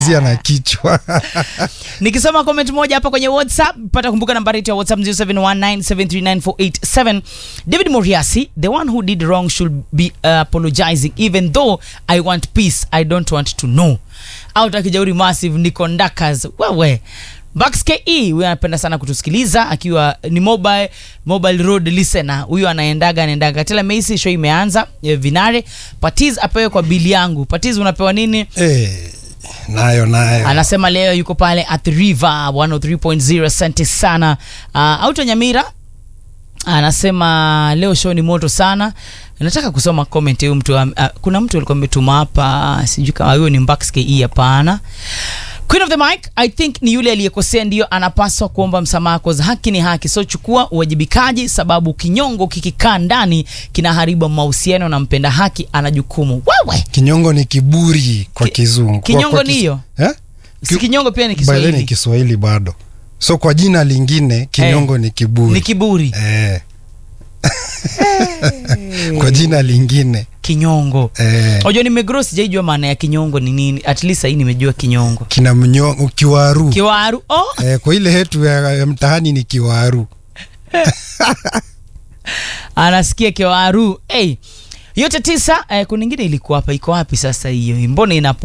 zia na kichwa nikisoma comment moja hapa kwenye whatsapp pata kumbuka nambari yetu ya whatsapp 0719739487 david moriasi the one who did wrong should be uh, apologizing even though i want peace i don't want to know out akijauri massive niko ndakas wewe Bax ke huyo anapenda sana kutusikiliza akiwa ni mobile mobile road listener huyo anaendaga anaendaga tela meisi show imeanza eh, vinare patiz apewe kwa bili yangu patiz unapewa nini eh, nayo nayo anasema leo yuko pale at river 103.0 asante sana uh, auto nyamira anasema leo show ni moto sana nataka kusoma comment huyu mtu uh, kuna mtu alikuwa ametuma hapa sijui kama huyo ni Mbax ke hapana Queen of the mic I think ni yule aliyekosea ndiyo anapaswa kuomba msamaha cause haki ni haki so chukua uwajibikaji sababu kinyongo kikikaa ndani kinaharibu mahusiano na mpenda haki ana jukumu wewe kinyongo ni kiburi kwa Ki- kizungu Kwa- kinyongo kwa ni kis- hiyo? eh? si kinyongo pia ni By the way ni Kiswahili kiswahili bado so kwa jina lingine kinyongo ni kiburi ni kiburi eh. kwa jina lingine kinyongo eh. Ojo nimegro sijaijua maana ya kinyongo ni nini. At least hii nimejua kinyongo. kina mnyo kiwaru Kiwaru. Oh, eh, kwa ile hetu ya, ya mtahani ni kiwaru anasikia kiwaru. Hey. Yote tisa eh, kuna ingine ilikuwa hapa iko wapi sasa hiyo? Mbona inapo